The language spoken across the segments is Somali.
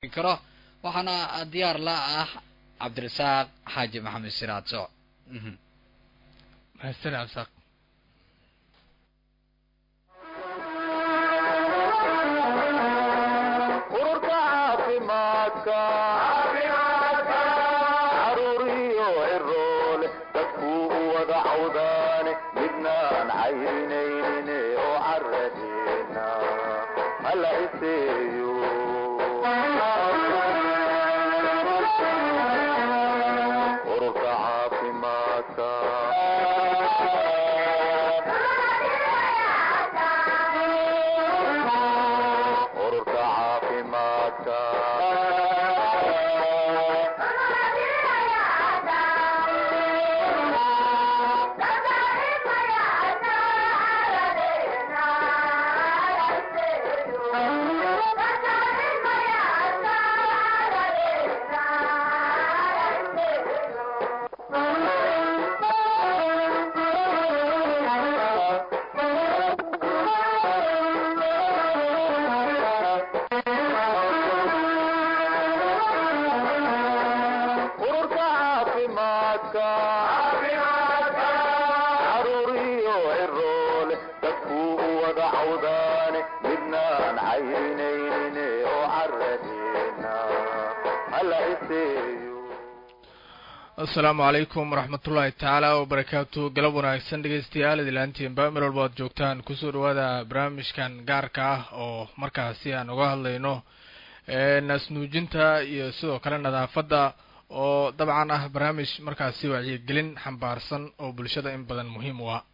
karo waxaana diyaar la ah cabdirasaaq xaaji maxamed siraad sooc mahadsan cabdisaaq ururka caafimaadka caruuriyo ciroole dadkuu u wada cawdaane midnaan caynaynin oo caradeena hala iseeyo ururka caafimaadka ururka caafimaadka ururka caafimaadka caruuriyo ciroole dadkuu u wada cawdaane midnaan caynaynin oo caradeena hala iseeyo asalaamu calaykum waraxmatullaahi tacaala wabarakaatu galab wanaagsan dhegeystayaal idilaantiinba meel walba ad joogtaan kusoo dhawaada barnaamijkan gaarka ah oo markaasi aan uga hadlayno naasnuujinta iyo sidoo kale nadaafadda oo dabcan ah barnaamij markaasi wacyigelin xambaarsan oo bulshada in badan muhiim u ah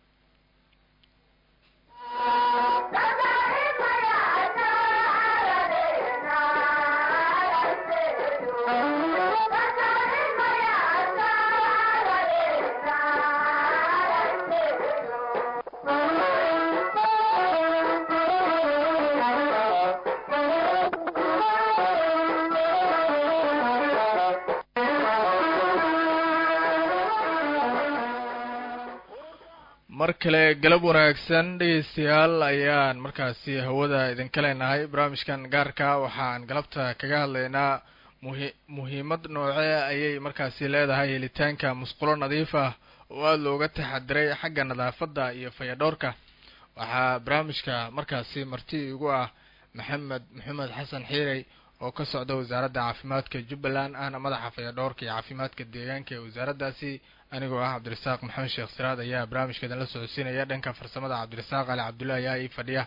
mar kale galab wanaagsan dhegeystayaal ayaan markaasi hawada idinka leenahay barnaamijkan gaarka waxaan galabta kaga hadlaynaa muhi muhiimad noocee ayay markaasi leedahay helitaanka musqulo nadiif ah oo aada looga taxadiray xagga nadaafadda iyo fayadhowrka waxaa barnaamijka markaasi marti igu ah maxamed maxamed xasan xiirey oo ka socda wasaaradda caafimaadka jubbaland ahna madaxa fayadhowrka iyo caafimaadka deegaanka ee wasaaraddaasi anigoo ah cabdirasaaq maxamed sheekh siraad ayaa barnaamijkeedan la socodsiinaya dhanka farsamada cabdirasaaq ali cabdullahi ayaa ii fadhiya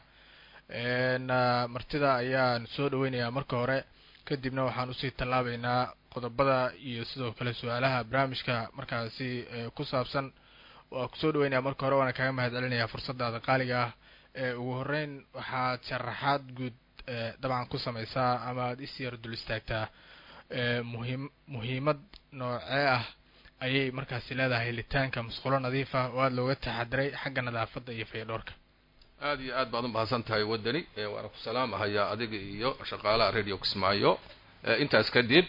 martida ayaan soo dhaweynayaa marka hore kadibna waxaan usii tallaabeynaa qodobada iyo sidoo kale su-aalaha barnaamijka markaasi ku saabsan waa kusoo dhaweynaya marka hore waana kaga mahad celinayaa fursadaada qaaliga ah ugu horeyn waxaad sharaxaad guud dabcan ku sameysaa ama aada is yar dul istaagtaa muhiim muhiimad noocee ah ayay markaasi leedahay helitaanka musqulo nadiif ah oo aada looga taxadiray xagga nadaafadda iyo fayadhoorka aada iyo aad baad u mahadsan tahay waddani waana ku salaamahayaa adiga iyo shaqaalaha radio kismaayo intaas kadib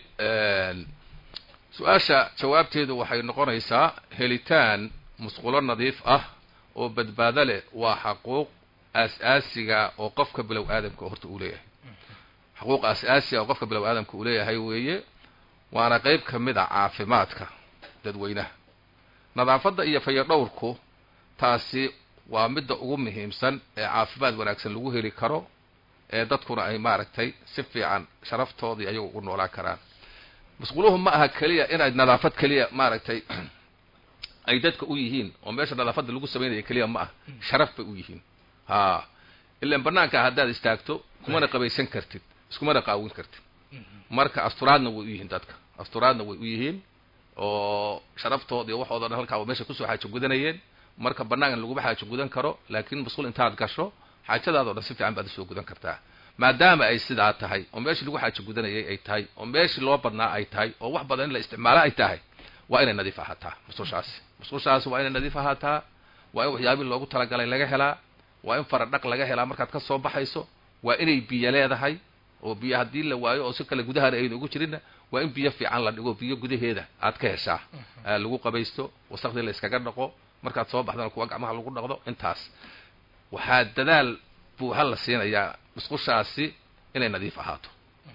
su-aasha jawaabteedu waxay noqonaysaa helitaan musqulo nadiif ah oo badbaado leh waa xaquuq aas-aasiga oo qofka bilow aadamka horta uu leeyahay xaquuq aas-aasiga oo qofka bilow aadamka uu leeyahay weeye waana qeyb ka mid a caafimaadka dadweynaha nadaafadda iyo fayadhowrku taasi waa midda ugu muhiimsan ee caafimaad wanaagsan lagu heli karo ee dadkuna ay maaragtay si fiican sharaftoodii ayagu ugu noolaan karaan masquuluhu ma aha keliya inay nadaafad keliya maaragtay ay dadka u yihiin oo meesha nadaafadda lagu samaynaya keliya ma ah sharaf bay u yihiin ha ilaan banaanka haddaad istaagto kumana qabaysan kartid iskumana qaawin kartid marka asturaadna way u yihiin dadka asturaadna way u yihiin oo sharaftooda iyo waxooda dhan halkaa meesha kusoo xaajo gudanayeen marka banaankan laguma xaajo gudan karo laakiin masquul intaad gasho xaajadaadoo dhan si fiican baad usoo gudan kartaa maadaama ay sidaa tahay oo meeshii lagu xaajo gudanayay ay tahay oo meeshii loo badnaa ay tahay oo wax badan in la isticmaalo ay tahay waa inay nadiif ahaataa musqushaasi musqushaasi waa inay nadiif ahaataa waa in waxyaabihi loogu talagalay laga helaa waa in faradhaq laga helaa markaad ka soo baxayso waa inay biyo leedahay oo biyo haddii la waayo oo si kale gudahaana ayna ugu jirinna waa in biyo fiican la dhigo biyo gudaheeda aad ka heshaa lagu qabaysto wasaqdii la iskaga dhaqo markaad soo baxdana kuwa gacmaha lagu dhaqdo intaas waxaa dadaal buuxa la siinayaa musqushaasi inay nadiif ahaato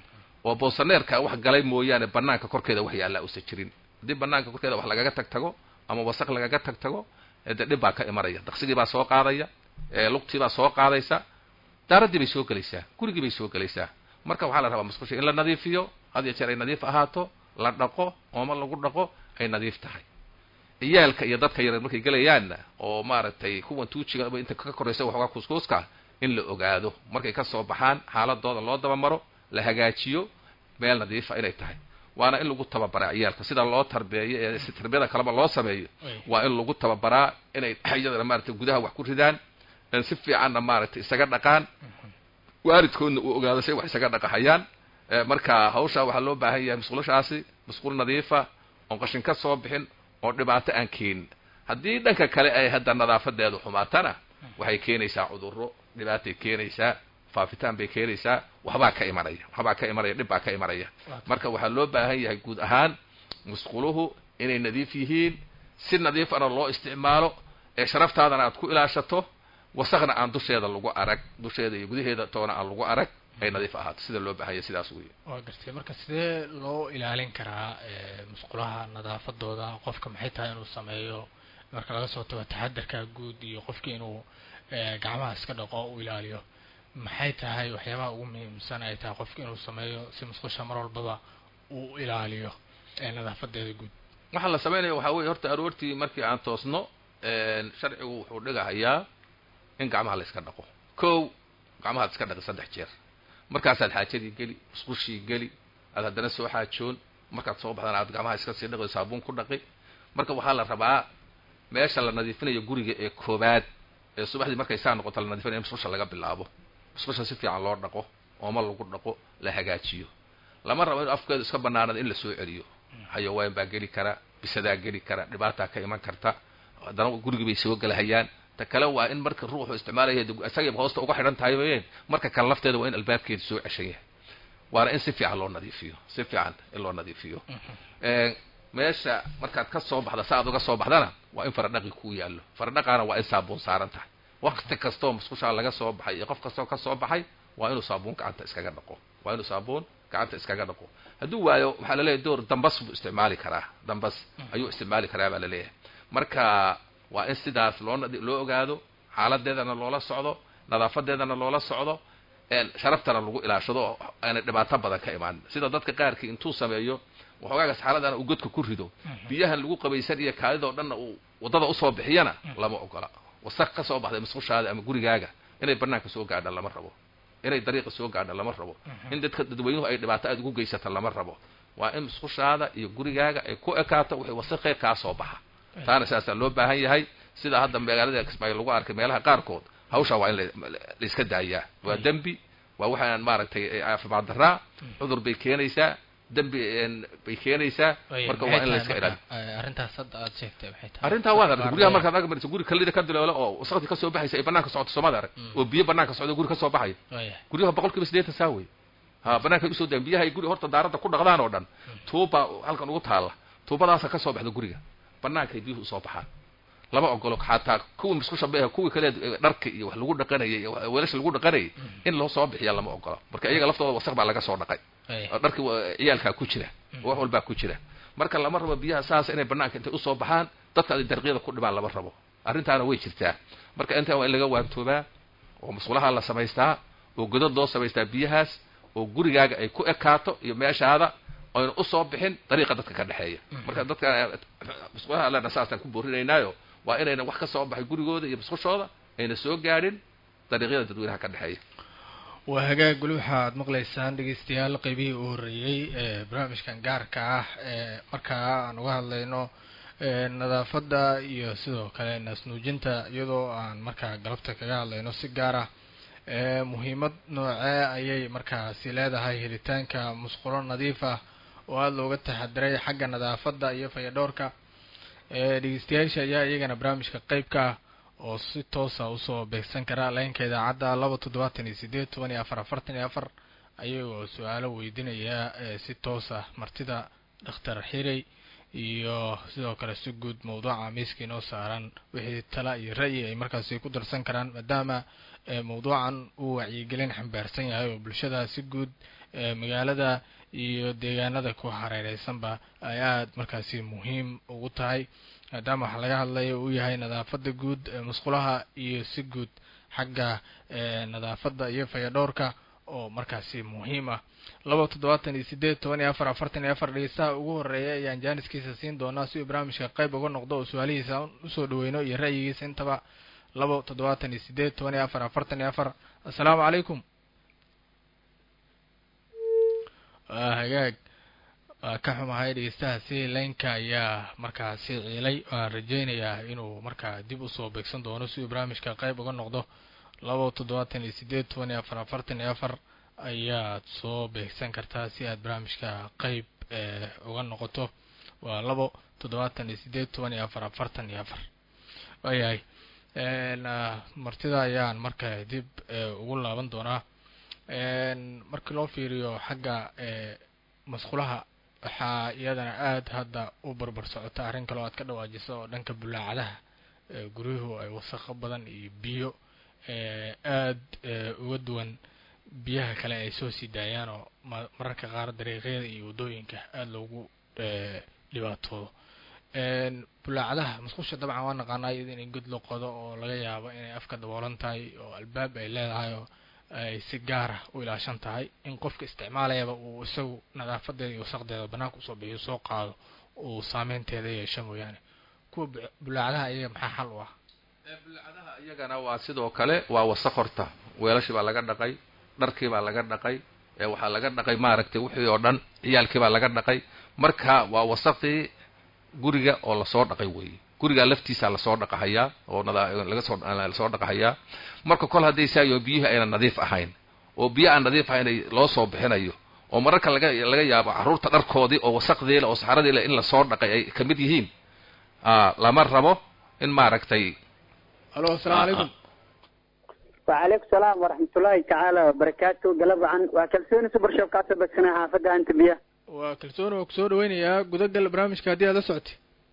oo boosaneerka wax galay mooyaane banaanka korkeeda wax yaallaa usan jirin haddii banaanka korkeeda wax lagaga tag tago ama wasaq lagaga tag tago dee dhib baa ka imanaya daqsigii baa soo qaadaya lugtii baa soo qaadaysa daaraddii bay soo gelaysaa gurigii bay soo gelaysaa marka waxaa la rabaa musqusha in la nadiifiyo had iyo jeer ay nadiif ahaato la dhaqo ooma lagu dhaqo ay nadiif tahay iyaalka iyo dadka yareer markay gelayaanna oo maaragtay kuwan tuujiga inta ka koraysa waxoogaa kuuskuuska in la ogaado markay ka soo baxaan xaaladooda loo dabamaro la hagaajiyo meel nadiifa inay tahay waana in lagu tababaraa ciyaalka sida loo tarbeeyo ee si tarbiyada kaleba loo sameeyo waa in lagu tababaraa inay iyadana maaragtay gudaha wax ku ridaan si fiicanna maaragtay isaga dhaqaan waalidkoodna uu ogaado say wax isaga dhaqahayaan marka hawshaa waxaa loo baahan yahay musqulashaasi musqul nadiifa oon qashin ka soo bixin oo dhibaato aan keenin haddii dhanka kale ay hadda nadaafadeedu xumaatana waxay keenaysaa cudurro dhibaatay keenaysaa faafitaan bay keenaysaa waxbaa ka imanaya waxbaa ka imanaya dhib baa ka imanaya marka waxaa loo baahan yahay guud ahaan musquluhu inay nadiif yihiin si nadiifana loo isticmaalo ee sharaftaadana aad ku ilaashato wasaqna aan dusheeda lagu arag dusheeda iyo gudaheeda toona aan lagu arag ay nadiif ahaato sida loo baahanya sidaas wey waa gartay marka sidee loo ilaalin karaa musqulaha nadaafadooda qofka maxay tahay inuu sameeyo marka laga soo tago taxadarka guud iyo qofki inuu gacmaha iska dhaqo u ilaaliyo maxay tahay waxyaabaha ugu muhiimsan ay tahay qofka inuu sameeyo si musqusha mar walbaba uu ilaaliyo nadaafadeeda guud waxaa la samaynaya waxaa weye horta aroortii markii aan toosno sharcigu wuxuu dhigahayaa in gacmaha la iska dhaqo kow gacmahaad iska dhaqi saddex jeer markaasaad xaajadii geli musqushii geli aad haddana soo xaajoon markaad soo baxdana aad gacmaha iska sii dhaqi saabuun ku dhaqi marka waxaa la rabaa meesha la nadiifinayo guriga ee koobaad ee subaxdii markay saa noqoto la nadifinaya musqusha laga bilaabo musqusha si fiican loo dhaqo ooma lagu dhaqo la hagaajiyo lama rabo in afkeedu iska banaanada in la soo celiyo xayawaan baa geli kara bisadaa geli kara dhibaataa ka iman karta haddana gurigii bay soo gelahayaan ta kale waa in marka ruuxu isticmaalaya isagay hoosta uga xidhan tahay wayeen marka kale lafteeda waa in albaabkeeda soo ceshan yahay waana in si fiican loo nadiifiyo si fiican in loo nadiifiyo meesha markaad ka soo baxda sa aad uga soo baxdana waa in faradhaqi ku yaallo faradhaqaana waa in saabuun saaran tahay wakti kastoo musqushaa laga soo baxay iyo qof kastoo ka soo baxay waa inuu saabuun gacanta iskaga dhaqo waa inuu saabuun gacanta iskaga dhaqo hadduu waayo waxaa laleeyahay door dambas buu isticmaali karaa dambas ayuu isticmaali karaa baa laleeyahay marka waa in sidaas loo loo ogaado xaaladeedana loola socdo nadaafadeedana loola socdo sharaftana lagu ilaashado oo aanay dhibaato badan ka imaan sida dadka qaarkii intuu sameeyo waxoogaagaas xaaladana uu godka ku rido biyahan lagu qabaysan iyo kaadidoo dhanna uu waddada usoo bixiyana lama ogola wasaq ka soo baxday musqushaada ama gurigaaga inay banaanka soo gaadha lama rabo inay dariiqa soo gaadha lama rabo in dadka dadweynuhu ay dhibaato aad ugu geysata lama rabo waa in musqushaada iyo gurigaaga ay ku ekaato wixii wasaqee kaa soo baxa taana sidaasaa loo baahan yahay sida hadda magaalada kismaayo lagu arkay meelaha qaarkood hawshaa waa in laiska daayaa waa dembi waa waxaan maaragtay caafimaad daraa cudur bay keenaysaa dembi bay keenaysaa marka waa in la iska ilaaliyo arrintaas hadda aad sheegtay maxay tahay arrintaa waad aragtay guryaha markaad arki marayso guri kalida ka diloolo oo wasaqdii kasoo baxaysa ay banaanka socoto soomaad arag oo biyo banaanka socdo guri kasoo baxayo guryaha boqol kiiba siddeetan saa wey ha banaanka usoo dayan biyaha ay guri horta daaradda ku dhaqdaan oo dhan tuuba halkan ugu taalla tuubadaasa kasoo baxda guriga bannaankay biyuhu usoo baxaan lama ogolo xataa kuwii musqusha beeha kuwii kale dharka iyo wax lagu dhaqanayay iyo weelasha lagu dhaqanayay in loo soo bixiya lama ogolo marka iyaga laftooda wasaq baa laga soo dhaqay dharki ciyaalkaa ku jira wax walbaa ku jira marka lama rabo biyaha saas inay banaanka intay usoo baxaan dadka ay dariiqyada ku dhibaan lama rabo arrintaana way jirtaa marka intaa waa in laga waantoobaa oo musqulaha la samaystaa oo godad loo samaystaa biyahaas oo gurigaaga ay ku ekaato iyo meeshaada oyna usoo bixin dariiqa dadka ka dhexeeya marka dadka musqulaha allena saasaan ku boorinaynaayo waa inayna wax ka soo baxay gurigooda iyo musqushooda ayna soo gaadhin dariiqyada dadweynaha ka dhexeeya waa hagaag weli waxaad maqlaysaan dhegeystayaal qeybihii u horreeyey ee barnaamijkan gaarka ah ee markaa aan uga hadlayno nadaafadda iyo sidoo kale naasnuujinta iyadoo aan markaa galabta kaga hadlayno si gaar ah muhiimad noocee ayay markaasi leedahay helitaanka musqulo nadiif ah oo aada looga taxadiray xagga nadaafadda iyo fayadhowrka dhegeystayaasha ayaa iyagana barnaamijka qeybka ah oo si toosa usoo beegsan kara leenka idaacadda laba toddobaatan iyo sideed toban iyo afar afartan iyo afar ayagoo su-aalo weydiinaya si toos ah martida dhakhtar xirey iyo sidoo kale si guud mawduuca miiska inoo saaran wixii tala iyo ra'yi ay markaasi ku darsan karaan maadaama mawduucan uu wacyigelin xambaarsan yahay oo bulshada si guud magaalada iyo deegaanada ku hareereysanba ay aada markaasi muhiim ugu tahay maadaama waxaa laga hadlaya uu yahay nadaafada guud ee musqulaha iyo si guud xagga nadaafada iyo fayadhowrka oo markaasi muhiim ah laba toddobaatan iyo sideed toban iyo afar afartan iyo afar dhegeystaha ugu horeeya ayaan jaaniskiisa siin doonaa si uu barnaamijka qayb uga noqdo oo su-aalihiisa usoo dhaweyno iyo ra'yigiisa intaba laba toddobaatan iyo sideed toban iyo afar afartan iyo afar assalaamu calaykum waa hagaag waa ka xumahay dhegeystahaasi laynka ayaa markaasi ciilay waan rajeynayaa inuu markaa dib usoo beegsan doono si uu barnaamijka qayb uga noqdo laba toddobaatan iyo sideed toban iyo afar afartan iyo afar ayaad soo beegsan kartaa si aad barnaamijka qayb uga noqoto waa labo toddobaatan iyo sideed toban iyo afar afartan iyo afar waayahay martida ayaan marka dib ugu laaban doonaa markii loo fiiriyo xagga masqulaha waxaa iyadana aada hadda u barbar socota arrin kaloo aad ka dhawaajiso oo dhanka bulaacadaha guryuhu ay wasaqo badan iyo biyo aada uga duwan biyaha kale ay soo sii daayaan oo mararka qaar dariiqyada iyo waddooyinka aada loogu dhibaatoodo bulaacadaha masqusha dabcan waa naqaanaa iyada inay god la qodo oo laga yaabo inay afka daboolan tahay oo albaab ay leedahay oo ay si gaara u ilaashan tahay in qofka isticmaalayaba uu isagu nadaafadeeda iyo wasaqdeeda banaanka usoo bixiyo soo qaado uu saameynteeda yeesho mooyaane kuwa bulaacadaha iyaga maxaa xal u ah bulaacadaha iyagana waa sidoo kale waa wasaq horta weelashii baa laga dhaqay dharkii baa laga dhaqay waxaa laga dhaqay maaragtay wixii oo dhan ciyaalkii baa laga dhaqay marka waa wasaqii guriga oo lasoo dhaqay weeye gurigaa laftiisaa lasoo dhaqahayaa oo lagasoo lasoo dhaqahayaa marka kol hadday saayo biyuhi ayna nadiif ahayn oo biyo aan nadiif ahayn loo soo bixinayo oo mararka laga laga yaabo carruurta dharkoodii oo wasaqdeela oo saxradiila in lasoo dhaqay ay ka mid yihiin lama rabo in maaragtay alo assalaamu calaykum wacalaykum salaam waraxmatullaahi tacaala wabarakaatu galab wacan waa kalsooni subarshop kaasoo begsana xaafadda anta biya waa kalsooni waa kusoo dhaweynayaa gudagal barnaamijka haddii aad la socotay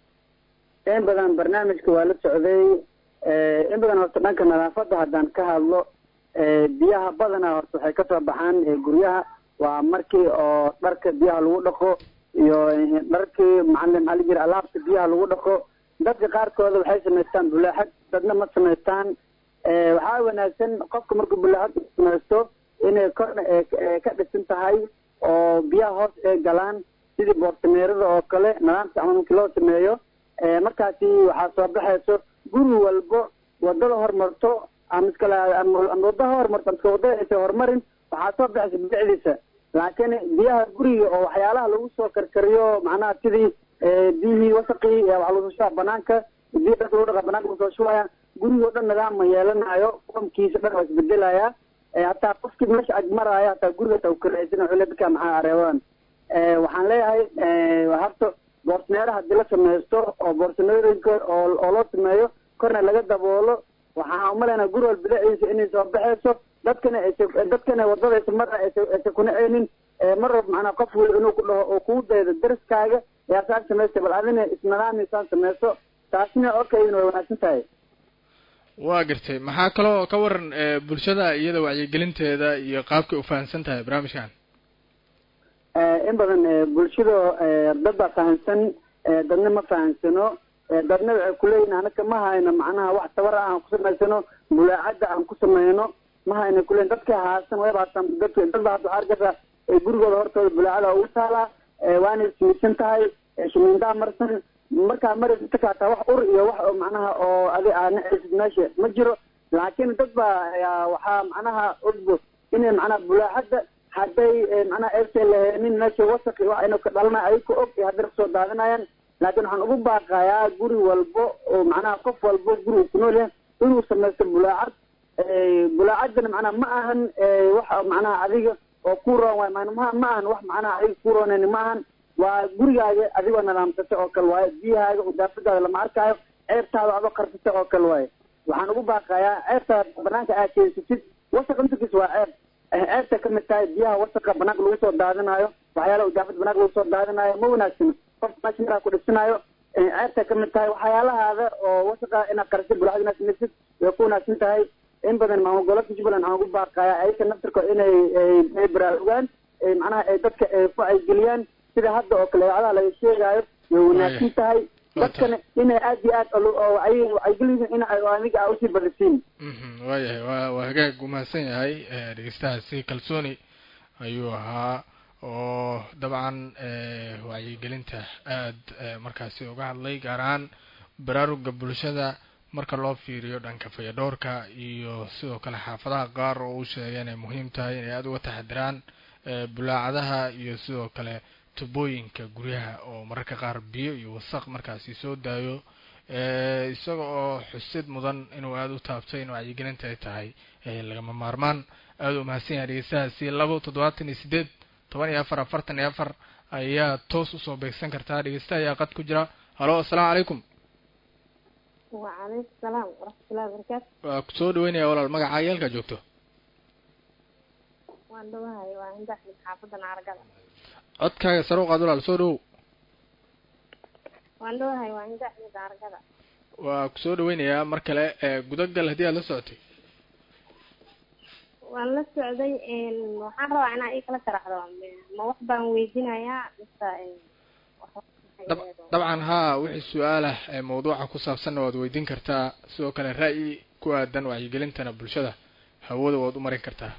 in badan barnaamijka waa la socday in badan horta dhanka nadaafadda haddaan ka hadlo biyaha badanaa horta waxay kasoo baxaan guryaha waa markii oo dharka biyaha lagu dhaqo iyo dharkii macalin maxaa la jira alaabta biyaha lagu dhaqo dadka qaarkooda waxay samaystaan bulaaxad dadna ma samaystaan waxaa wanaagsan qofka markuu bulaaxad samaysto inay korna ka dhisan tahay oo biyaha hoos ay galaan sidii boorsameerada oo kale nidaamka ama markii loo sameeyo markaasi waxaa soo baxayso guri walbo wadada horumarto ama iskale ama wadada horumarto ama iska wadada aysan horumarin waxaa soo baxaysa bidicdiisa laakiin biyaha guriga oo waxyaalaha lagu soo karkariyo macnaha sidii biyihii wasaqii waxaa lagu soo shubaa banaanka biyo dharka lagu dhaqa banaanka lagu soo shubaya gurigoo dhan nidaam ma yeelanayo qomkiisa dhan waa isbedelaya hataa qofkii meesha agmaraayo hataa guriga hataa ukaraysan wuxuu le dadka maxaa areebadan waxaan leeyahay horta boorsaneero haddii la samaysto oo boorsaneerooyinka oo oo loo sameeyo korna laga daboolo waxaan umaleynaa guri wal bidiciisa inay soo baxayso dadkana aysa dadkana wadadaysa marna aysa aysa kunaceynin mar walba macnaa qof weli inuu ku dhaho oo kugu daydo dariskaaga yaa saan samaystay bal adina isnidaamiisaan samayso taasina okayna way wanaagsan tahay waa gartay maxaa kaloo ka waran bulshada iyada wacyigelinteeda iyo qaabkay ufahamsan tahay barnaamijkan in badan bulshada dad baa fahamsan dadna ma fahamsano dadna waxay kuleeyihin anaka ma hayno macnaha wax tabar ah aan ku samaysano bulaacadda aan ku sameyno ma hayno kuleeyin dadka haasan wayba haasan dadka dad baa hadda waxaa arkaysa gurigooda hortooda bulaacada ugu taalaa waana ismiidsan tahay shimiindaha marsan markaa maraysa takaataa wax ur iyo wax oo macnaha oo adi aa nacaysid meesha ma jiro laakiin dad baa waxaa macnaha ogbo inay macnaha bulaacadda hadday macnaha aysan laheenin meesha wasaqi wax ayna ka dhalanay ayaka og iyo hadday kasoo daadinayaan laakiin waxaan ugu baaqayaa guri walbo oo macnaha qof walbo guri uu ku nool yahay inuu samaysto bulaacad bulaacaddana macnaha ma ahan wax macnaha adiga oo ku roon waay ma ma ahan wax macnaha adiga ku roonayni ma ahan waa gurigaaga adigoo nidaamsata oo kale waayo biyahaaga udaafadaada lama arkaayo ceebtaada adoo qarsata oo kale waayo waxaan ugu baaqayaa ceebtaada banaanka aad keensatid wasaq intakiis waa ceeb ceebta ka mid tahay biyaha wasaqa banaanka lagu soo daadinayo waxyaalaha udaafada banaanka lagu soo daadinayo ma wanaagsano qofka meesha maraa ku dhisinayo ceebta ka mid tahay waxyaalahaada oo wasaqa inaad qarsid bulaacad inaad samaysid way ku wanaagsan tahay in badan maamul gobolka jubbaland waxaan ugu baaqayaa ayaka naftirko inay ay baraarugaan ay macnaha ay dadka ay ku wacyigeliyaan sida hadda oo kale idaacadaha laga sheegaayo way wanaagsan tahay dadkana inay aad iyo aad oo oo wacyi wacyigelin in ay aniga aa usii badisiin mhm waayahay waa waa hagaag umahadsan yahay eh, dhegeystahaasi kalsooni ayuu ahaa oo dabcan eh, wacyigelinta aad eh, markaasi uga hadlay gaar ahaan baraaruga bulshada marka loo fiiriyo dhanka fayadhoorka iyo sidoo kale xaafadaha qaar oo uu sheegay inay muhiim tahay inay aada uga taxadiraan eh, bulaacadaha iyo sidoo kale tubooyinka guryaha oo mararka qaar biyo iyo wasaq markaasi soo daayo eh, isaga oo xusid mudan inuu aada u taabtay in wacyigelinta ay tahay eh, lagama maarmaan aada u mahadsan yahay dhegeystahaasi labo toddobaatan iyo sideed toban iyo afar afartan iyo afar ayaa toos usoo beegsan kartaa dhegeysta ayaa qad ku jira halo assalaamu calaykum وعليكم السلام ورحمة الله وبركاته waa kusoo dhaweynaya walaal magacaa yeelkaa joogto waan dhawahay waa hinda axmed xaafadan caragada codkaaga sare u qaad walaal soo dhawow waan dhawahay waa hinda axmed caragada waa kusoo dhaweynayaa mar kale ee gudagal haddii aad la socotay waan la socday waxaan rabaa inaa ii kala sharaxdo ma wax baan weydinayaa mise wax- dab- dabcan haa wixii su-aal ah ee mawduuca ku saabsanna waad weydiin kartaa sidoo kale ra'yi ku aadan wacyigelintana bulshada hawada waad u marin kartaa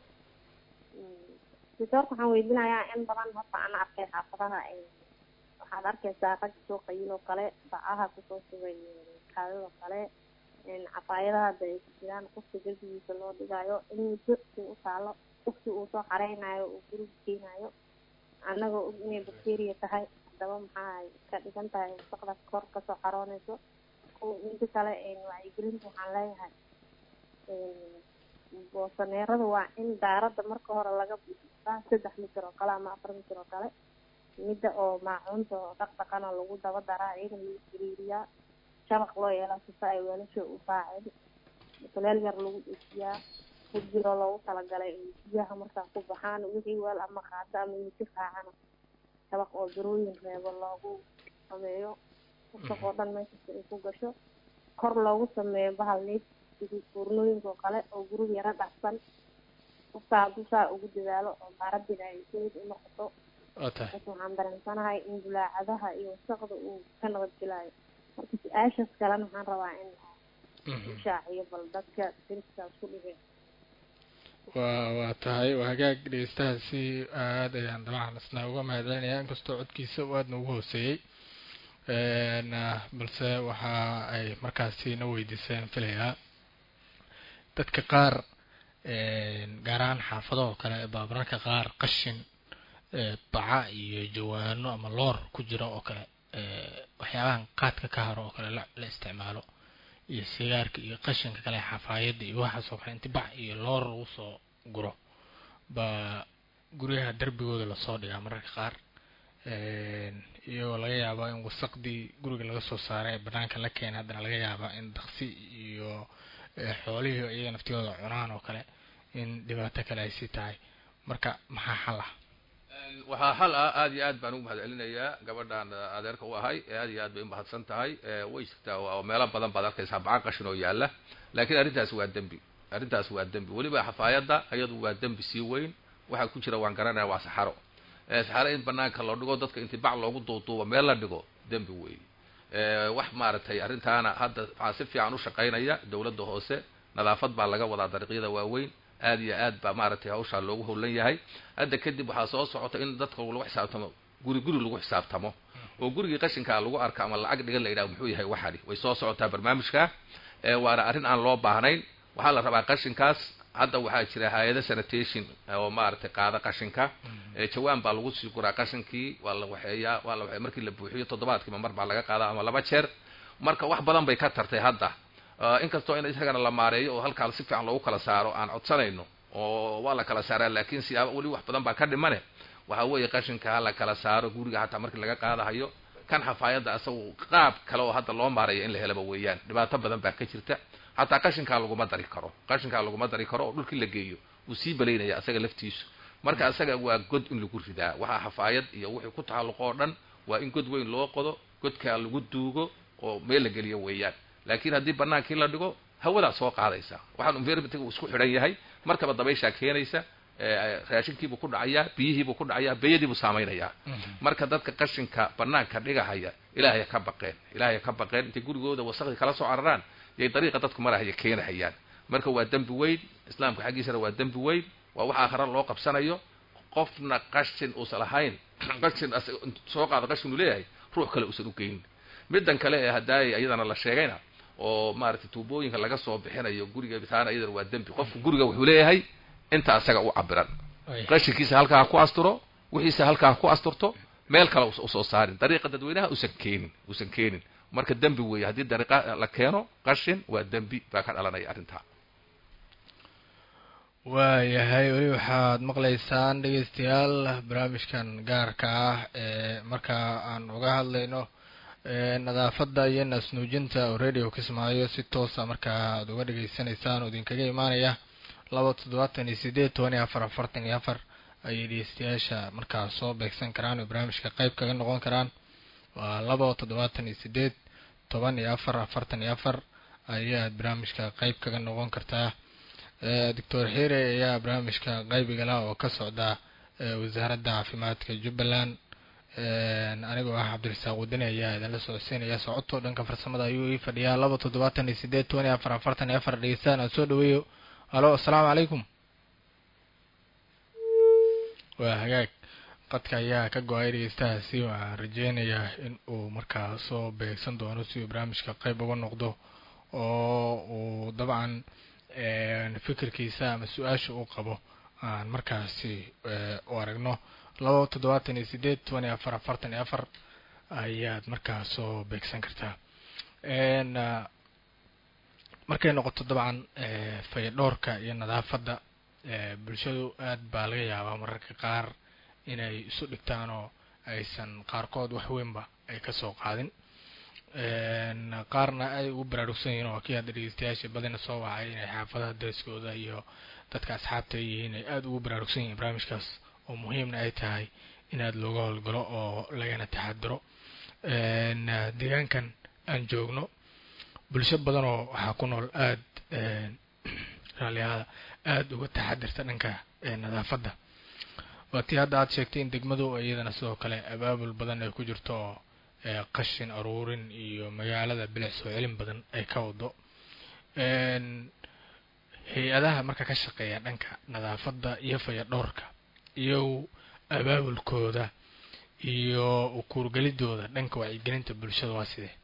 doctorka waxaan weydinayaa in badan horta aan arkay xaafadaha waxaad arkaysaa rag soo qayil oo kale bacaha kusoo sugay kaadadoo kale cafaayadaha hadda ay ku jiraan qofka derbigiisa loo dhigayo in muddo uu u taalo qofki uu soo xareynayo uu guriga keenayo annagoo og inay bacteria tahay haddaba maxaa ka dhigan tahay wasaqda kor kasoo xaroonayso kuwa inta kale wacyigelinta waxaan leeyahay boosaneerada waa in daaradda marka hore laga buuxaa saddex mitir oo kale ama afar mitir oo kale midda oo maacuunta oo dhaqdhaqana lagu daba daraa iyadana lagu xiriiriyaa shabaq loo yeelaa sifa ay weelasha u raacin kuleel yar lagu dhejiyaa hujiro loogu talagalay in biyaha markaa ku baxaan wixii weel ama qaado ama miti raacana shabaq oo darooyin reebo loogu sameeyo wasaqoo dhan meeshasta ay ku gasho kor loogu sameeyo bahal neef sidii fuurnooyinka oo kale oo guriga yaro dhacsan qofka hadduu saa ugu dadaalo oo maaradina ay sayid u noqoto waa tahay marka waxaan dareensanahay in bulaacadaha iyo wasaqda uu ka nabadgelaayo marka su-aashaas kalena waxaan rabaa in Mhm. u shaaciyo bal dadka deriskaas ku dhigay waa waa tahay waa hagaag dhegeystahaasi aad ayaan dabcan isna uga mahadcelinayaa inkastoo codkiisa uu aadna ugu hooseeyey n balse waxa ay markaasi na weydiiseen filayaa dadka qaar gaar ahaan xaafado oo kale baa mararka qaar qashin ee, baca iyo jawaano ama loor ku jira oo kale ee, waxyaabahan qaadka ka haro oo kale la la isticmaalo iyo sigaarka iyo qashinka kale xafaayadda iyo waxaas oo kale inti bac iyo loor lagu soo guro baa guryaha darbigooda lasoo dhigaa mararka qaar iyagoo laga yaaba in wasaqdii guriga laga soo saaray ee banaanka la keenay haddana laga yaaba in daksi iyo eh, xoolihii iyaga naftiyooda cunaan oo kale in dhibaato kale ay sii tahay marka maxaa xal ah waxaa xal ah aad iyo aad baan ugu mahad celinayaa gabadhan adeerka u ahay ee aad iyo aad bay umahadsan tahay ee way jirtaa oo meelo badan baad arkaysaa baca qashin oo yaalla laakiin arrintaas waa dembi arrintaas waa dembi weliba xafaayadda iyadu waa dembi sii weyn waxaa ku jira waan garanaya waa saxaro ee saxaro in banaanka loo dhigo dadka inti bac loogu duuduubo meel la dhigo dembi weyn wax maaragtay arrintaana hadda waxaa si fiican u shaqaynaya dawladda hoose nadaafad baa laga wadaa dariiqyada waaweyn aad iyo aad baa maaragtay hawshaa loogu howlan yahay hadda kadib waxaa soo socota in dadka lagu xisaabtamo guri guri lagu xisaabtamo oo gurigii qashinkaa lagu arka ama lacag dhigan la yidhaha muxuu yahay waxani way soo socotaa barnaamijka ee waana arrin aan loo baahnayn waxaa la rabaa qashinkaas hadda waxaa jira hay-ada sanitation oo maaragtay qaada qashinka ee jawaan baa lagu sii guraa qashinkii waa la waxeeyaa waa la waxeeya markii la buuxiyo toddobaadkiiba mar baa laga qaadaa ama laba jeer marka wax badan bay ka tartay hadda inkastoo in isagana la maareeyo oo halkaa si fiican loogu kala saaro aan codsanayno oo waa la kala saaraa laakiin siyaaba weli wax badan baa ka dhimane waxa weeye qashinka ha la kala saaro guriga hataa markii laga qaadahayo kan xafaayadda asagu qaab kale oo hadda loo maareeyo in la helaba weeyaan dhibaato badan baa ka jirta hataa qashinkaa laguma dari karo qashinkaa laguma dari karo oo dhulkii la geeyo wuu sii balaynaya asaga laftiisu marka asaga waa god in lagu ridaa waxaa xafaayad iyo wixii ku tacalluqo oo dhan waa in god weyn loo qodo godkaa lagu duugo oo meel la geliyo weeyaan laakiin haddii banaankii la dhigo hawadaa soo qaadaysa waxaan environmentga uu isku xidhan yahay markaba dabayshaa keenaysa raashinkiibuu ku dhacayaa biyihiibuu ku dhacayaa beyadiibuu saamaynayaa marka dadka qashinka banaanka dhigahaya ilaahay ka baqeen ilaahay ka baqeen intay gurigooda wasaqdii kala soo cararaan yay dariiqa dadku marahaya keenahayaan marka waa dembi weyn islaamka xaggiisana waa dembi weyn waa wax aakhara loo qabsanayo qofna qashin uusan lahayn qashin soo qaada qashin uu leeyahay ruux kale uusan u geyn middan kale ee haddaay iyadana la sheegayna oo maaragtay tuubooyinka laga soo bixinayo guriga bitaana iyadana waa dembi qofku guriga wuxuu leeyahay inta asaga u cabiran qashinkiisa halkaa ha ku asturo wixiisa halkaa ha ku asturto meel kale usoo saarin dariiqa dadweynaha usan keenin uusan keenin marka dembi weeye haddii dariiqa la keeno qashin waa dembi baa ka dhalanaya arrintaa waayahay weli waxaad maqlaysaan dhegeystayaal barnaamijkan gaarka ah ee markaa aan uga hadlayno nadaafadda iyo naasnuujinta oo radio kismaayo si toosa markaa aad uga dhegeysanaysaan oo idinkaga imaanaya laba toddobaatan iyo sideed toban iyo afar afartan iyo afar ayay dhegeystayaasha markaa soo beegsan karaan oo barnaamijka qeyb kaga noqon karaan waa laba toddobaatan iyo sideed toban iyo afar afartan iyo afar ayaad barnaamijka qeyb kaga noqon kartaa doctor xire ayaa barnaamijka qaybigala oo ka socda wasaaradda caafimaadka jubbaland anigoo ah cabdirasaaq wadani ayaa idinla socodsiinaya socodtoo dhanka farsamada ayuu ii fadhiyaa laba toddobaatan iyo sideed toban iyo afar afartan iyo afar dhegeystaan aan soo dhaweeyo halo assalaamu calaykum waa hagaag qadka ayaa ka go-ay dhegeystahaasi waxaan rajeynayaa in uu markaa soo beegsan doono si uu barnaamijka qeyb uga noqdo oo uu dabcan fikirkiisa ama su-aasha uu qabo aan markaasi u aragno laba toddobaatan iyo sideed toban iyo afar afartan iyo afar ayaad markaa soo beegsan kartaa markay noqoto dabcan fayadhoorka iyo nadaafadda bulshadu aad baa laga yaabaa mararka qaar inay isu dhigtaan oo aysan qaarkood wax weynba ay kasoo qaadin qaarna ay ugu baraarugsan yihiin oo kii hadda dhegeystayaasha badina soo wacay inay xaafadaha dariskooda iyo dadka asxaabta ay yihiin ay aada ugu baraarugsan yihiin barnaamijkaas oo muhiimna ay tahay in aada looga howlgalo oo lagana taxadiro deegaankan aan joogno bulsho badanoo waxaa ku nool aada raaliyaada aada uga taxadirta dhanka nadaafadda waa tii hadda aada sheegtay in degmadu iyadana sidoo kale abaabul badan ay ku jirto oo qashin aruurin iyo magaalada bilic soo celin badan ay ka wado hay-adaha marka ka shaqeeya dhanka nadaafadda iyo fayadhoorka iyo abaabulkooda iyo ukuurgelidooda dhanka wacyigelinta bulshada waa sidee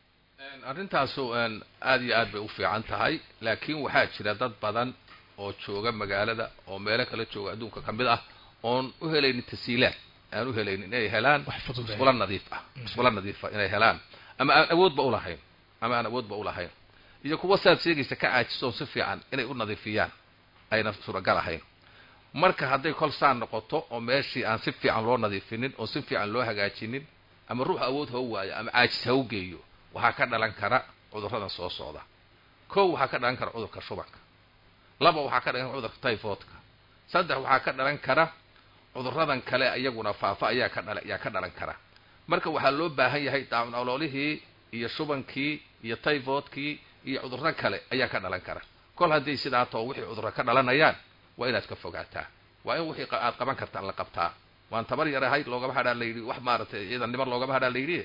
arrintaasu aada iyo aad bay u fiican tahay laakiin waxaa jira dad badan oo jooga magaalada oo meelo kala jooga adduunka ka mid ah oon u helaynin tasiilaad aan u helaynin inay helaan musqulo nadiif ah musqulo nadiifa inay helaan ama aan awoodba ulahayn ama aan awoodba ulahayn iyo kuwa saad sheegaysa ka caajiso si fiican inay u nadiifiyaan ayna suuragal ahayn marka hadday kol saan noqoto oo meeshii aan si fiican loo nadiifinin oo si fiican loo hagaajinin ama ruux awood ha u waayo ama caajis ha u geeyo waxaa ka dhalan kara cudurradan soo socda kow waxaa ka dhalan kara cudurka shubanka laba waxaa ka dhalan kara cudurka typhoidka saddex waxaa ka dhalan kara cudurradan kale iyaguna faafa ayaa ka dhala ayaa ka dhalan kara marka waxaa loo baahan yahay daacun oloolihii iyo shubankii iyo typhoidkii iyo cudurro kale ayaa ka dhalan kara kol haddii sidaa too wixii cudurro ka dhalanayaan waa inaad ka fogaataa waa in wixii aad qaban kartaan la qabtaa waan tabar yar ahayd loogama hadhaa la yidhi wax maaratay ciidan niman loogama hadhaa la yidhi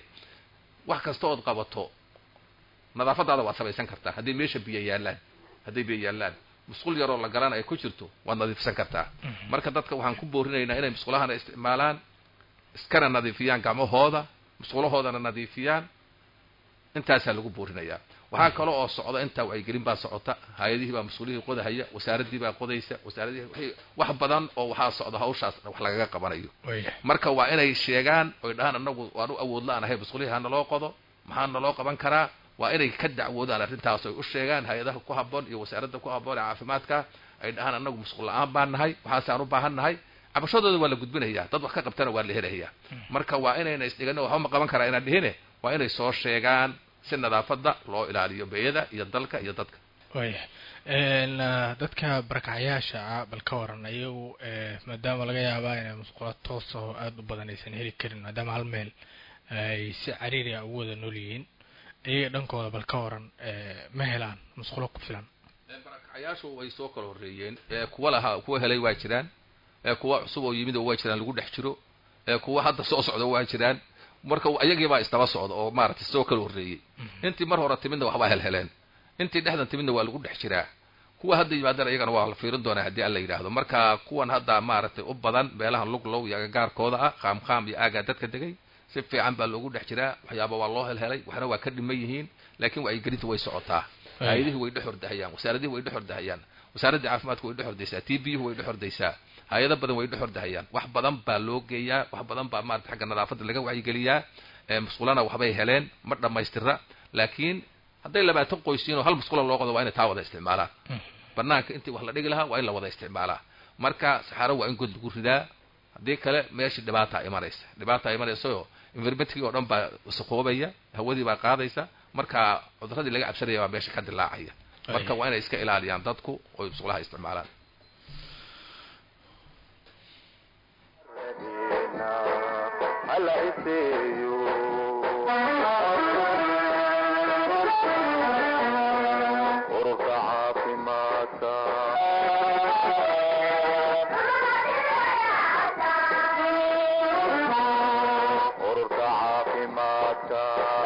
wax kasta ood qabato nadaafadaada waad samaysan kartaa haddii meesha biyo yaallaan hadday biyo yaallaan musqul yaroo la galan ay ku jirto waad nadiifsan kartaa marka dadka waxaan ku boorinaynaa inay musqulahana isticmaalaan iskana nadiifiyaan gacmahooda musqulahoodana nadiifiyaan intaasaa lagu boorinayaa waxaa kale oo socda intaa wacyigelin baa socota hay-adihii baa mas-uulihii qodahaya wasaaraddii baa qodaysa wasaaradihii wax badan oo waxaa socda hawshaas wax lagaga qabanayo marka waa inay sheegaan oy dhahaan anagu waan u awood la-aanahay musqulihii ha naloo qodo maxaa naloo qaban karaa waa inay ka dacwoodaan arrintaas oy u sheegaan hay-adaha ku habboon iyo wasaaradda ku habboon ee caafimaadka ay dhahaan anagu musqul la-aan baan nahay waxaasaan u baahan nahay cabashadooda waa la gudbinayaa dad wax ka qabtana waa la helayaa marka waa inayna isdhigan waxba ma qaban karaa inaan dhihine waa inay soo sheegaan si nadaafadda loo ilaaliyo beeyada iyo dalka iyo dadka waya dadka barakacyaasha ah bal ka waran iyagu maadaama laga yaabaa inay musqulo toos oo aada u badan aysan heli karin maadaama hal meel ay si cariiri ah ugu wada nool yihiin iyaga dhankooda bal ka waran ma helaan musqulo ku filan barakacyaashu way soo kala horreeyeen kuwa lahaa kuwa helay waa jiraan ee kuwa cusub oo yimid oo waa jiraan lagu dhex jiro ee kuwa hadda soo socda waa jiraan marka ayagiibaa isdaba socda oo maaragtay soo kala horreeyey intii mar hore timidna waxbaa helheleen intii dhexdan timidna waa lagu dhex jiraa kuwa hadda yimaadana iyagana waa la fiirin doonaa haddii alla yidhaahdo marka kuwan hadda maaragtay u badan meelahan luglow iyo agagaarkooda ah qaam qaam iyo aagaa dadka degay si fiican baa loogu dhex jiraa waxyaaba waa loo helhelay waxna waa ka dhiman yihiin laakiin wacyigelinta way socotaa hay-adihii way dhex hordahayaan wasaaradihii way dhex hordahayaan wasaaraddii caafimaadku way dhex hordaysaa t b-yuhu way dhex hordaysaa hay-ado badan way dhex hordahayaan wax badan baa loo geeyaa wax badan baa maarata xagga nadaafadda laga wacyigeliyaa musqulana waxbay heleen ma dhammaystira laakiin hadday labaatan qoysiin oo hal musqula loo qodo waa inay taa wada isticmaalaan banaanka intii wax la dhigi lahaa waa in la wada isticmaalaa marka saxaaro waa in god lagu ridaa haddii kale meeshii dhibaataa imanaysa dhibaataa imanaysaoo environmentkii oo dhan baa wasaqoobaya hawadii baa qaadaysa marka cuduradii laga cabsanaya baa meesha ka dilaacaya marka waa inay iska ilaaliyaan dadku oy musqulaha isticmaalaan hala iseeyo ururka caafimaadka ururka caafimaadka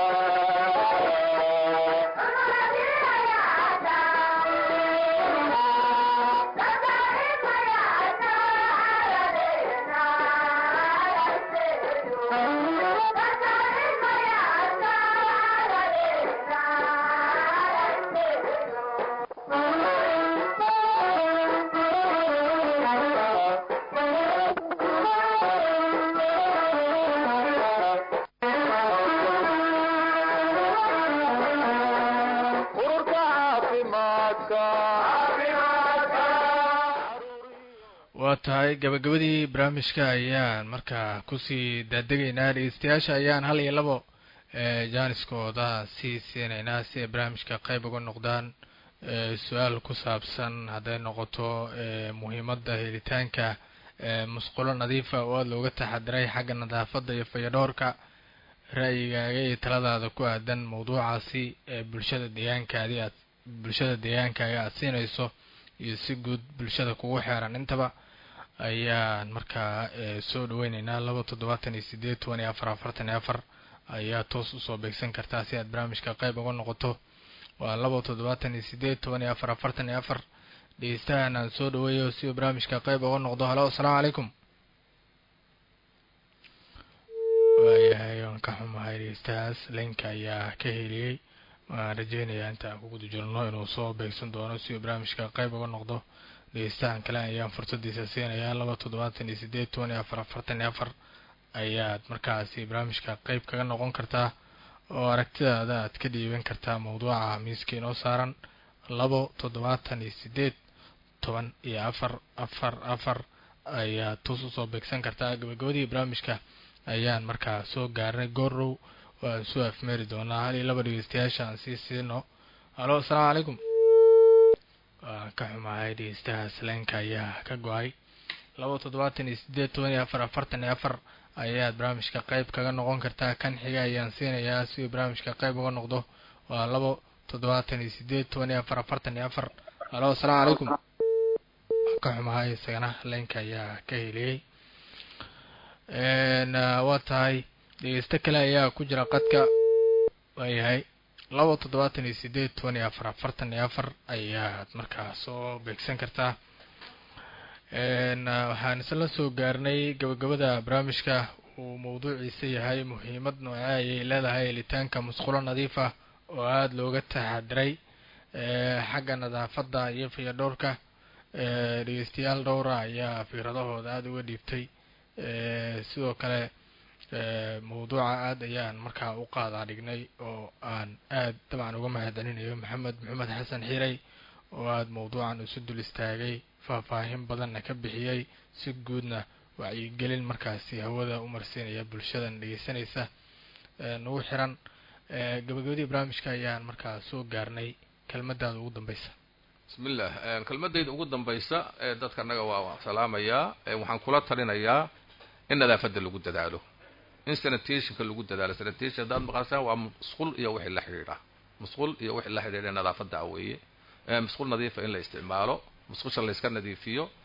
ururka caafimaadka waa tahay gabagabadii barnaamijka ayaan markaa kusii daadegaynaa dhegeystayaasha ayaan hal iyo labo jaaniskooda sii siinaynaa si ay barnaamijka qayb uga noqdaan su-aal ku saabsan hadday noqoto muhiimadda helitaanka musqulo nadiifa oo aada looga taxadiray xagga nadaafadda iyo fayadhoorka ra'yigaaga iyo taladaada ku aadan mawduucaasi ee bulshada deegaankaadii aad bulshada deegaankaaga aada siinayso iyo si guud bulshada kugu xeeran intaba ayaan markaa soo dhaweyneynaa laba toddobaatan iyo sideed toban iyo afar afartan iyo afar ayaa toos usoo beegsan kartaa si aad barnaamijka qayb uga noqoto waa laba toddobaatan iyo sideed toban iyo afar afartan iyo afar dhegeystahan aan soo dhaweeyo si uu barnaamijka qayb uga noqdo halo asalaamu calaykum waayahay waan ka xumahay dhegeystahaas linka ayaa ka heliyey waan rajeynayaa inta aan ku guda jirno inuu soo beegsan doono si uu barnaamijka qayb uga noqdo dhegeystahan kale ayaan fursadiisa siinayaa laba toddobaatan iyo sideed toban iyo afar afartan iyo afar ayaad markaasi barnaamijka qayb kaga noqon kartaa oo aragtidaada aad ka dhiiban kartaa mawduuca miiska inoo saaran labo toddobaatan iyo sideed toban iyo afar afar afar ayaad toos usoo beegsan kartaa gabagabadii barnaamijka ayaan markaa soo gaarnay goorow waan soo afmeeri doonaa hal iyo laba dhegeystayaasha aan sii siino halo asalaamu calaykum waan ka xumahay dhegeystahaas leenka ayaa ka go-ay laba toddobaatan iyo sideed toban iyo afar afartan iyo afar ayaad barnaamijka qayb kaga noqon kartaa kan xiga ayaan siinayaa si uu barnaamijka qayb uga noqdo waa labo toddobaatan iyo sideed toban iyo afar afartan iyo afar halo asalaamu calaykum waan ka xumahay isagana leenka ayaa ka heliyey waa tahay dhegeysto kale ayaa ku jira qadka waayahay laba toddobaatan iyo sideed toban iyo afar afartan iyo afar ayaad markaa soo beegsan kartaa waxaan isla soo gaarnay gabagabada barnaamijka uu mawduuciisa yahay muhiimad noocee ayay leedahay helitaanka musqulo nadiif ah oo aada looga taxadiray xagga nadaafadda iyo fayadhowrka dhegeystayaal dhowra ayaa fikradahooda aada uga dhiibtay sidoo kale mawduuca aada ayaan markaa u qaadaa dhignay oo aan aada dabcan uga mahadcelinayo maxamed maxamed xasan xiray oo aada mawduucan isu dul istaagay faahfaahin badanna ka bixiyey si guudna wacyigelin markaasi hawada u marsiinaya bulshadan dhegeysanaysa nagu xiran gabagabadii barnaamijka ayaan markaa soo gaarnay kelmadaada ugu dambeysa bismillah kelmadayda ugu dambaysa ee dadka annaga waa salaamayaa waxaan kula talinayaa in nadaafadda lagu dadaalo in sanitationka lagu dadaalo sanitation haddaad maqasaan waa musqul iyo wixii la xidhiidha musqul iyo wixii la xidhiidha nadaafadda a weeye musqul nadiifa in la isticmaalo musqusha layska nadiifiyo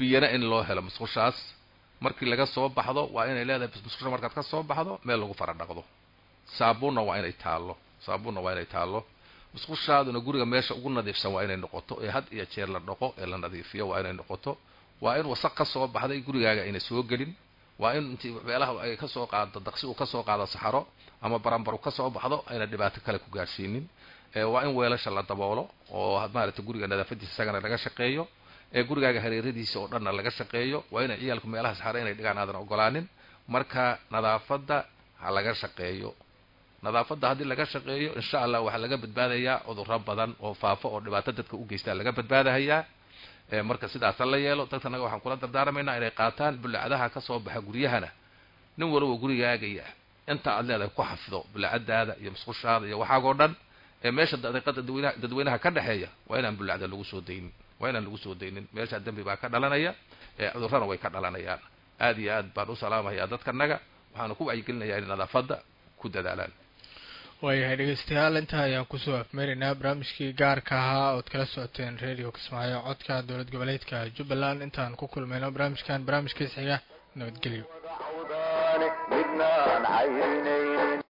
biyana in loo helo musqushaas markii laga soo baxdo waa inay leedahay musqusha markaad ka soo baxdo meel lagu fara dhaqdo saabuunna waa inay taallo saabuunna waa inay taallo musqushaaduna guriga meesha ugu nadiifsan waa inay noqoto ee had iyo jeer la dhaqo ee la nadiifiyo waa inay noqoto waa in wasaq ka soo baxday gurigaaga ayna soo gelin waa in intii meelaha ay ka soo qaado daqsi uu ka soo qaado saxaro ama baranbar uu ka soo baxdo ayna dhibaato kale ku gaadhsiinin waa in weelasha la daboolo oo maaragtay guriga nadaafadiisa isagana laga shaqeeyo ee gurigaaga hareeradiisa oo dhanna laga shaqeeyo waa inay ciyaalku meelaha saxaro inay dhigaan aadan ogolaanin marka nadaafadda ha laga shaqeeyo nadaafadda haddii laga shaqeeyo insha allah waxaa laga badbaadayaa cudurro badan oo faafo oo dhibaato dadka u geystaa laga badbaadahayaa marka sidaasa la yeelo dadkanaga waxaan kula dardaaramaynaa inay qaataan bullacadaha ka soo baxa guryahana nin walba gurigaagaya inta aad leedahay ku xafido bullacadaada iyo musqushaada iyo waxaagoo dhan ee meesha daqiiqada dadweynaha dadweynaha ka dhexeeya waa inaan bullacda lagu soo daynin waa inaan lagu soo daynin meesha dembi baa ka dhalanaya ee cudurrana way ka dhalanayaan aad iyo aad baan u salaamayaa dadkanaga waxaana ku wacyigelinayaa inay nadaafadda ku dadaalaan waayahay dhegeystayaal intaa ayaan kusoo afmeeraynaa barnaamijkii gaarka ahaa ood kala socoteen radio kismaayo codka dowlad goboleedka jubbaland intaan ku kulmayno barnaamijkan barnaamijkiis xiga nabadgelyo midnaan cayrinay